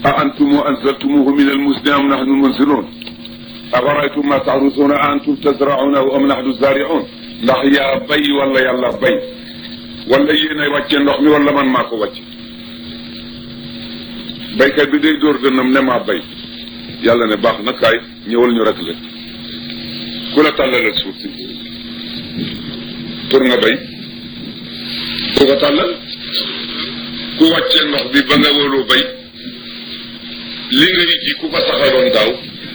a antum anzaltumuhu min almusni am nahnu munzilun afaraytum ma taxrusuuna a antum tazraunahu am nahnu zariun ndax yaa bay wala yàlla bay wala yéenay wàcce ndox mi wala man maa ko wàcce baykat bi day dóor dënnam ne maa bay yàlla ne baax na kaay ñëwal ñu rek la ku la tàllalal suuf si pour nga bay ku ko tàllal ku wàccee ndox bi ba nga wóoloo bay li nga ji ku ko saxaloon daaw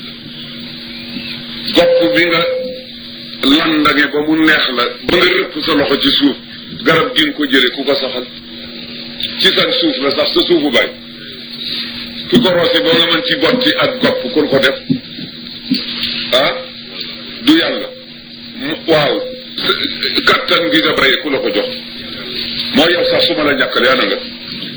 gopp bi nga landange ba mu neex la ba nga rëpp sa loxo ci suuf garab gi nga ko jële ku ko saxal ci sa suuf la sax sa suufu bay ki ko roose ba nga mën ci botti ak gopp ku ko def ah du yàlla waaw kattan gi nga bayee ku la ko jox moo yow sax su ma la ñàkkale ana nga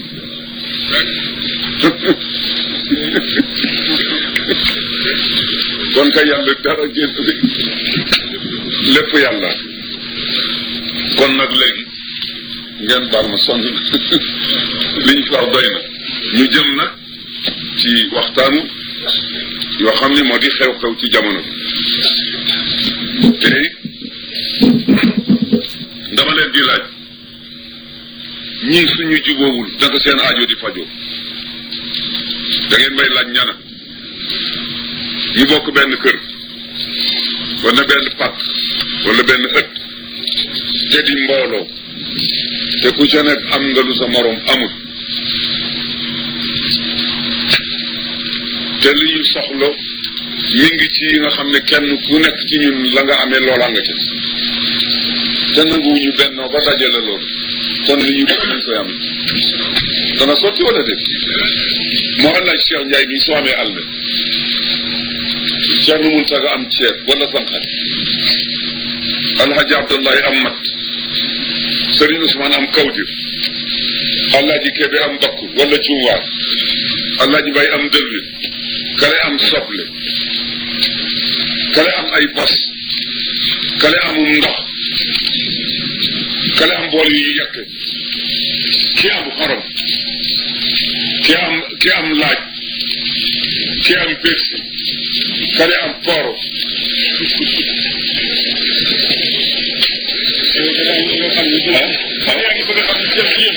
kon kay yàlla dara génn lépp yàlla kon nag léegi ngeen baal ma sonn li ñu fi wax doy na ñu jëm nag ci waxtaanu yoo xam ni moo di xew-xew ci jamono bi tey dama leen di laaj ñii suñu jubóowul naka seen aajo di fajoo da ngeen may laaj ñana ñu bokk benn kër wala benn pàkk wala benn ëtt te di mbooloo te ku ca nekk am nga lu sa morom amul te li ñu soxla mi ngi ci yi nga xam ne kenn ku nekk ci ñun la nga amee loola nga ca te nanguwuñu bennoo ba dajale loolu kon li ñu def nañ koy am dana sotti wala déet moo xam laaj Cheikh Ndiaye mi soo amee àll Cheikh nu mun taga am ceeb wala sanxat alhaji Abdullahi am mat Serigne Ousmane am kawdir alhaji Kebe am bakku wala cuuwaar alhaji Bay am dëlwin kale am soble kale am ay bos kale amum ndox kale am bool yu yekk ki am xorom ki am ki am laaj ki am persi kale am poro ah